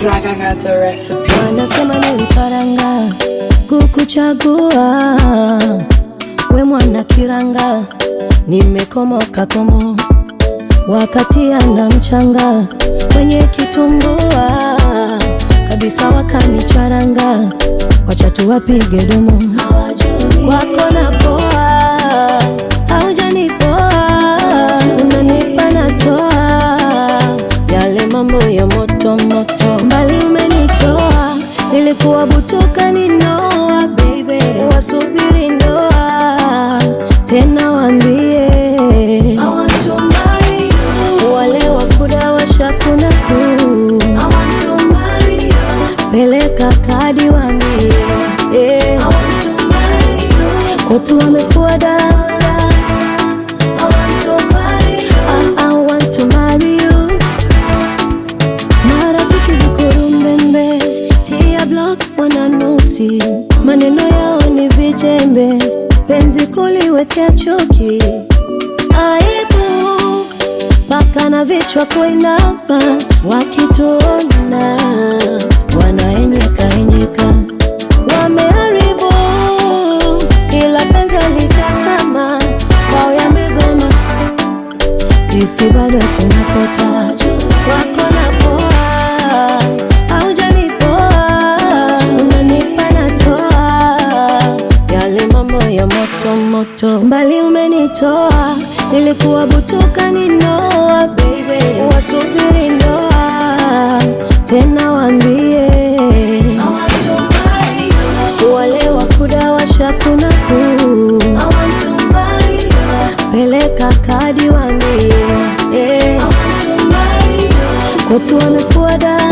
Frag, I got the recipe. wanasema niliparanga kukuchagua we mwana kiranga nimekomoka komo wakati ana mchanga kwenye kitumbua kabisa wakanicharanga wacha tuwapige domo wako na poa haujanipoa unanipa natoa yale mambo ya moto moto mbali umenitoa nilikuwa butuka ninoa baby wasubiri ndoa tena wambie wale wakuda washakunaku peleka kadi wambie yeah. watu wamefua dada I, I want to marry you marafiki vikurumbembe tia block wananuksi maneno yao ni vijembe penzi kuliwekea chuki aibu mpaka na vichwa kuinama wakituona wanaenyeka enyeka wameharibu ila penzi alijasama kwao yamegoma sisi bado tunapeta wako na poa haujanipoa unanipa natoa yale mambo ya moto moto mbali umenitoa nilikuwa butuka ninoa baby wasubiri ndoa tena wambie wale wakuda washakunaku peleka kadi wambie yeah. watu wamefua damu